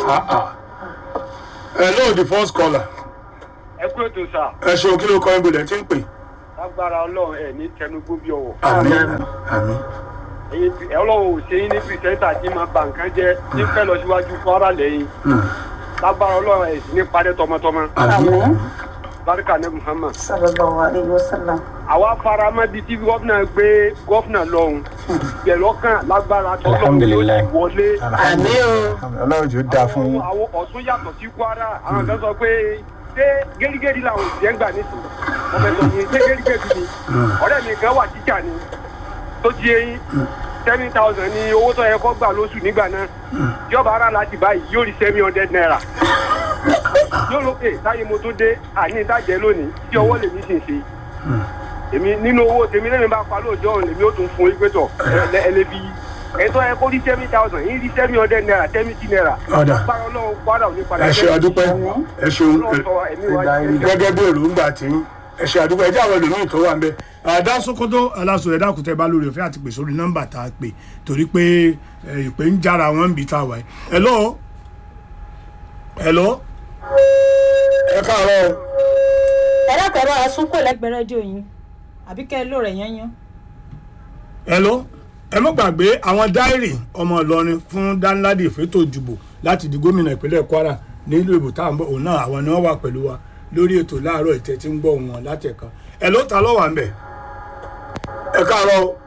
Ah, ah. hello the first caller ẹ kú ètò sà ẹ ṣeun kí ló kọ́ ibo lẹ́ tí ń pè. lágbára ọlọ́run ẹ̀ ní tẹnugbó bí ọwọ́ àmì àmì ẹ̀yin tí- ọlọ́run ò ṣe yín ní pìrìsẹ́ńtà tí máa bà nǹkan jẹ́ ní fẹ́ lọ síwájú kwara lẹ́yìn lágbára ọlọ́run ẹ̀ sì ní parẹ́ tọmọtọmọ àmì barika ní muhammad. sallallahu alayhi wa sallam. àwa faramọ́ bíi tí gọ́fìnà gbé gọ́fìnà lọ́hùn pẹ̀lọ́kàn lágbára tọ́lọ́run ló ti Alhamdulillah. wọlé. àmì o. ọlọ́run jù dáa fún àwọn yín. àwọn ọ̀tún yàtọ̀ sí kwara àwọn kan sọ pé ṣé gẹ́gẹ́dì làwọn òṣìṣẹ́ ń gbà nísìnyí wọ́n fẹ́ sọ yín ṣé gẹ́gẹ́dì ni ọ̀rẹ́ mi kan wà tíjà ni tó ti eyín seven thousand ni owó tó yẹ kó gbà lóṣù nígbà náà yọba ara láti báyìí yóò rí seven hundred naira yóò lókè táyé mo tó dé àní ìdájẹ́ lónìí tí ọwọ́ lèmi sì ń ṣe èmi nínú owó tèmi lẹ́mi bá pa lóòjọ́ òun lèmi ó tún fún igbe tọ̀ ẹlẹ́bi ẹ̀tọ́ ẹ kó rí seven thousand yín rí seven hundred naira seventy naira Ọ̀dà. báwo lọ́wọ́ kwara ò ní padà ẹ ṣe àdúpẹ́ ẹ ṣeun Ọlọ́run sọ ẹ̀mí wa jẹ́ gẹ́gẹ́ bí èròǹgbà tí ẹ ṣe àdúpẹ́ ẹ jẹ́ àwọn ẹlòmíì tó wà ń bẹ. àdá sokoto aláṣọ ẹ̀dá kùtẹ́ bá lórí ọ̀fẹ́ àti pè sórí nọ́mbà tá a pè torí pé ẹ, ìpè ń jára wọn ń bi tá a wà yìí. hello hello ẹ káàárọ̀ o. ẹ̀rọ kẹ̀rọ ẹ̀sùn kò lẹ́gbẹ̀ẹ́ rédíò yín àbí kẹ́ ẹ lò rẹ̀ yẹn yán. hello ẹ mọ́ gbàgbé àwọn dáírì ọmọ ìlọrin fún dánládì ìfẹ́tò ìdìbò láti di gómìnà ìpínlẹ̀ kwara nílùú ìbò tá à ń bọ̀ òun náà àwọn ni wọ́n wà pẹ̀lú wa lórí ètò láàárọ̀ ìtẹ́ tí ń gbọ́ wọn láti ẹ̀ka hello ta ló wà ń bẹ̀ ẹ káàárọ̀ o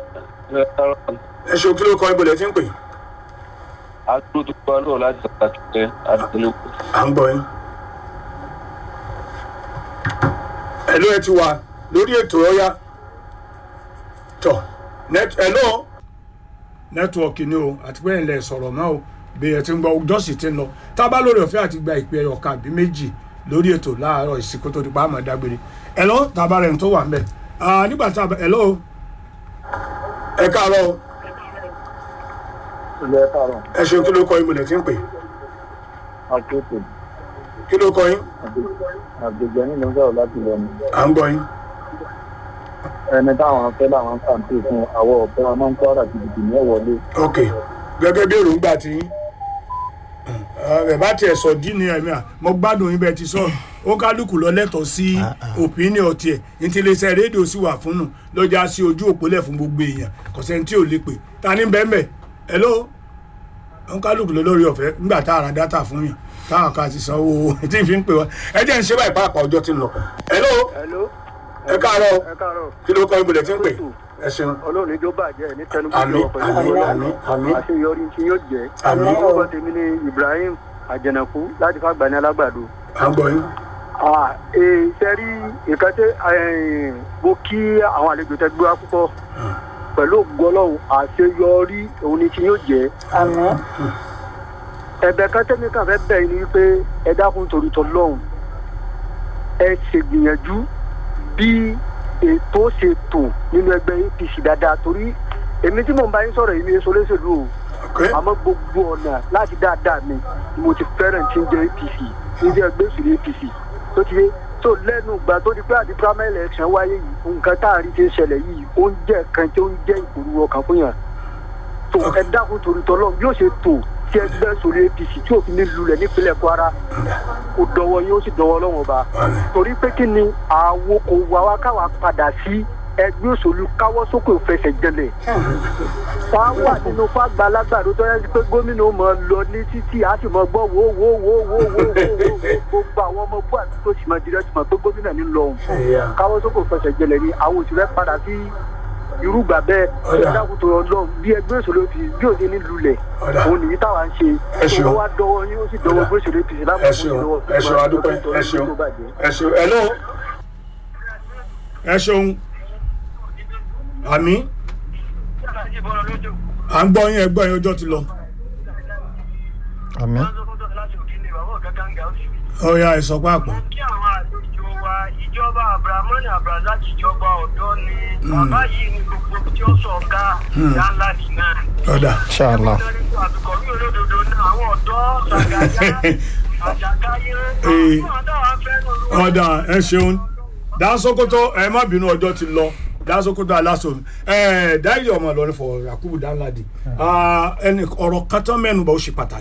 ẹ ṣe òkè ló kọ́ ibodè tí ń pè àdúgbò tó wà lọ́wọ́ láti ṣàtúnṣe àdúgbò. à ń gbọ́ yín hello ẹ ti wà lórí ètò ọ̀yá tọ̀ net hello nẹ́tíwọ̀kì ni o àti pé ilẹ̀ sọ̀rọ̀ náà o bí ẹ ti ń gbọ́ ọjọ́ sì ti ń lọ tá a bá lórí ọ̀fẹ́ àti gba ìpè ẹyọ kan àbí méjì lórí ètò láàárọ̀ ìsìnkú tó di pa àmọ́ dágbére hello tá a bá rẹ̀ ń tó wà ń bẹ̀ Ah, nígbà tá a bá hello ẹ káàárọ̀ o ilé káàárọ̀ ẹ ṣeun kí ló kọ ìmùlẹ̀ tí ń pè àkókò kí ló kọ yín àgbègbè nínú sọ̀rọ̀ láti lọ ni. à ń gbọ́ yín ẹni táwọn fẹ́ làwọn kàǹtì fún àwọ̀ ọ̀fẹ́ wọn máa ń kọ́ àdìgbìdì ní ẹ̀wọ̀lé. ok gẹ́gẹ́ bí èròǹgbà tí ẹ bá tiẹ̀ sọ dí ni ẹ̀mí à mo gbádùn yín bẹ́ẹ̀ ti sọ ó kálukú lọ lẹ́tọ̀ọ́ sí opinion tiẹ̀ ní ti iléeṣẹ́ rédíò sì wà fún nù lọ́jà sí ojú òpólẹ̀ fún gbogbo èèyàn kò sẹ́ni tí ò lè pè ta ní bẹ́ẹ̀mẹ̀ hello ó kálukú lọ lórí ọ̀fẹ́ nígbà tá a ra dátà fún yàn táwọn kan ti sanwó tí n fi ń pè wá ẹ jẹ́ ń ṣe báyìí pàápàá ọjọ́ ti ń lọ hello hello ẹ káàárọ̀ ẹ káàárọ̀ kí ló kọ́ ibùdó tí ń pè ẹ ṣeun ọlọ́run ìjọ bàjẹ́ ní tẹnugbó àmì àmì àmì àmì àṣeyọrí tí yóò jẹ́ àmì orúkọ tèmi ni ibrahim àjẹnàkú láti fàgbà ní alágbàdo. à ń gbọ́ yín sẹ́rí nǹkan tẹ́ mo kí àwọn àlejò tẹ́ gbé wá púpọ̀ pẹ̀lú ògbọ́lọ́hún àṣeyọrí òun ni tí yóò jẹ́. àmì. ẹ̀bẹ̀ kan tẹ́mi kan fẹ́ bẹ̀ ni wípé ẹ dákun torí tọ́ lọ́hùn ẹ ṣègbìyànjú bí ètò ṣe tò nínú ẹgbẹ́ apc dáadáa torí èmi tí mò ń bá yín sọ̀rọ̀ yìí ní èso olóṣèlú o ok àmọ́ gbogbo ọ̀nà láti dáadáa mi ni mo ti fẹ́ràn tí ń jẹ́ apc ní jẹ́ ẹgbẹ́ òṣèlú apc tó ti yé tó lẹ́nu ìgbà tó di pé àti primary election wáyé yìí nǹkan tá a rí ti ń ṣẹlẹ̀ yìí ó ń jẹ́ kan tí ó ń jẹ́ ìpòrú ọkàn fún yàn tó ẹ dákun torí tọ́lọ́ bí ó ṣe tò tí ẹgbẹ́ òṣèlú apc tí òfin ní lulẹ̀ nípínlẹ̀ kwara ó dọwọ́ yín ó sì dọwọ́ lọ́wọ́ ba torí pé kí ni àwọn kò wá wá káwa padà sí ẹgbẹ́ òṣèlú káwọ́ sókè òfẹsẹ̀ jẹlẹ̀ wá wà nínú fàgbà alágbàdo tó yẹ pé gómìnà ó mọ lọ ní títì á sì mọ gbọ́ wò wò wò wò wò gbogbo àwọn ọmọ bú àti tó sì mọ dirẹ́ sì mọ pé gómìnà ní lọ òun káwọ́ sókè òfẹsẹ̀ jẹlẹ̀ ni àwọn òṣèré padà sí irúgbà bẹ́ẹ̀ Ọ̀dà. ẹ dákun tó ọlọ́run bí ẹgbẹ́ òṣèlú fi bí òde ní lulẹ̀ Ọ̀dà. òun nìyí táwa ń ṣe Ẹ ṣeun. tó wá dọwọ́ yín ó sì dọwọ́ Ọ̀dà. ẹgbẹ́ òṣèlú apc ẹ lápapọ̀ ṣeun ẹ ṣeun adúpẹ́ ẹ ṣeun ẹ ṣeun hello ẹ ṣeun àmì à ń gbọ́ yín ẹ gbọ́ yín ọjọ́ ti lọ àmì ọ̀ya ẹ̀ sọ pé àpọ̀ kí àwọn àlejò wa ìjọba abdulhamani abdulrasaq ìjọba ọ̀dọ́ ni bàbá yìí ni gbogbo tí ó sọ ọ̀gá yánlá dì náà. ọ̀dà ṣáàlà àtùkọ̀ mi olódodo náà àwọn ọ̀dọ́ ṣàgàyà àjàkáyé Ee. àwọn ọ̀dọ́ wa fẹ́ lóru. ọ̀dà ẹ ṣeun dáńsókótó ẹ má bínú ọjọ́ ti lọ dáńsókótó aláṣọ ẹ dáìrì ọmọ Ìlọrin fọ Yakubu Danladi ẹni ọ̀rọ̀ kan tán mẹ́nu bá ó ṣe pàtàkì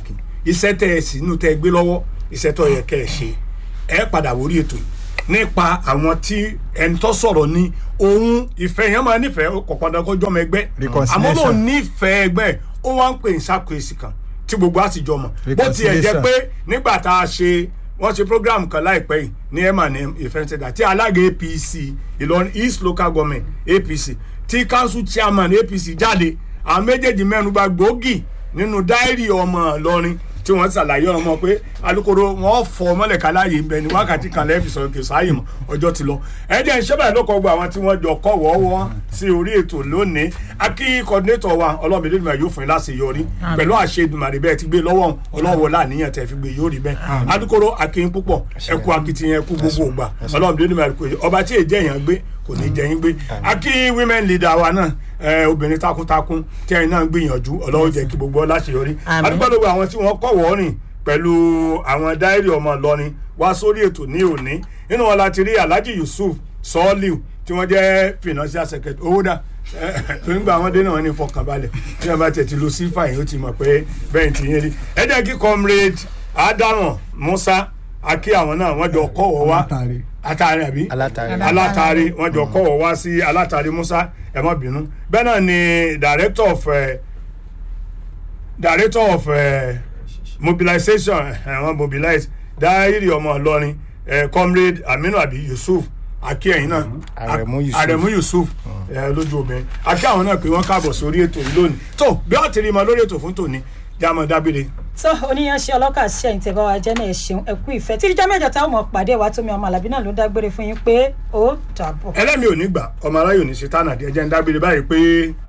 iṣẹ́ tẹ́ ẹ sínú tẹ́ ẹ gbé lọ́wọ́ iṣẹ́ tó yẹ kẹ́ ẹ ṣe ẹ padà wórí ètò yìí nípa àwọn tí ẹni tó sọ̀rọ̀ ní ohun ìfẹ́ yẹn máa nífẹ̀ẹ́ kò padà kó jọmọ ẹgbẹ́ àmọ́ Reconciliation. lóun nífẹ̀ẹ́ ẹgbẹ́ ó wá ń pè ní sákòèsì kan tí gbogbo àtijọ́ mọ̀ bó tiẹ̀ jẹ́ Reconciliation. pé nígbà tá a ṣe wọ́n ṣe program kan láìpẹ́ yìí ní emma ní ìfẹ́ǹsẹ̀dá tí alága apc ìlọrin east local government apc tí council chairman apc jáde àwọn méjèèjì mẹ́nuba gbòógì nínú dáírì ọmọ ìlọrin tí wọ́n ṣàlàyé ọmọ pé alukoro wọn fọ mọ́lẹ̀ká láàyè ibẹ̀ ní wákàtí kan lẹ́ẹ̀fì sọ̀rọ̀ kì í sáàyè mọ́ ọjọ́ ti lọ ẹ̀jẹ̀ ìṣẹ́bẹ̀ ló kọ́ gbọ́ àwọn tí wọ́n jọ kọ́ wọ́ọ́wọ́ sí orí ètò lónìí akí coordinator wa ọlọ́mọdé ìdùnnú yóò fún yín láti yọrí pẹ̀lú àṣẹ ìdùnnú bẹ́ẹ̀ ti gbé lọ́wọ́ ọlọ́wọ́ láàníyàn tẹ̀ fi gbé yóò rí bẹ́ẹ̀ alukoro akín púpọ̀ ẹkú akitiyan ẹkú gbogbo ògbà ọlọ́mọdé ìdùnnú ọba tí èjẹ́ èèyàn gbé kò ní jẹ́ yín gbé akí women leader wa náà ẹ, obìnrin takuntakun tí ẹ̀yin náà ń gbìyànjú ọlọ́wọ́ jẹ́ kí gbogbo ọlá ṣe yọrí Àmín. adúgbò lọ́wọ́ àwọn tí wọ́n kọ́ wọ́ọ́rìn pẹ̀lú àwọn dáírì ọmọ ìlọrin wá sórí ètò ní òní nínú wọn láti rí alhaji yusuf sọ́ọ́lìw tí wọ́n jẹ́ financial secretary owó dà nígbà àwọn dé náà ní fọkànbalẹ̀ tí wọ́n bá tẹ̀ ti lo sífà yìí ó ti mọ̀ pé bẹ́ẹ̀ ti yẹn rí ẹ jẹ́ kí comrade adaran musa akí àwọn náà wọ́n jọ kọ́ wọ́ wá Alátàrí. atari àbí Alátàrí. alátàrí wọ́n jọ kọ́ wọ́ wá sí alátàrí musa ẹ má bínú bẹ́ẹ̀ náà ni director of uh, director of uh, mobilization àwọn mobilize dáírì ọmọ ìlọrin eh, comrade aminu abi yusuf akíyẹ̀yìn náà Aremu Yusuf. aremu yusuf eh, lójú obìnrin akí àwọn náà pé wọ́n káàbọ̀ sórí ètò yìí lónìí tó bí wọ́n ti rí i mọ lórí ètò fún tòní jámọ́ dábìrì tó oníyanṣẹ́ ọlọ́kà ṣe ẹ̀yìn tẹ̀bá wa jẹ́ náà ẹ ṣeun ẹ kú ìfẹ́ tí ìjọ mẹ́jọ táwọn ọmọ pàdé wa tómi ọmọ àlàbí náà ló dágbére fún yín pé ó dàbọ̀. ẹlẹ́mi ò ní gbà ọmọ aráyò ní ṣe tánàdí ẹjẹ́ ń dábìrì báyìí pé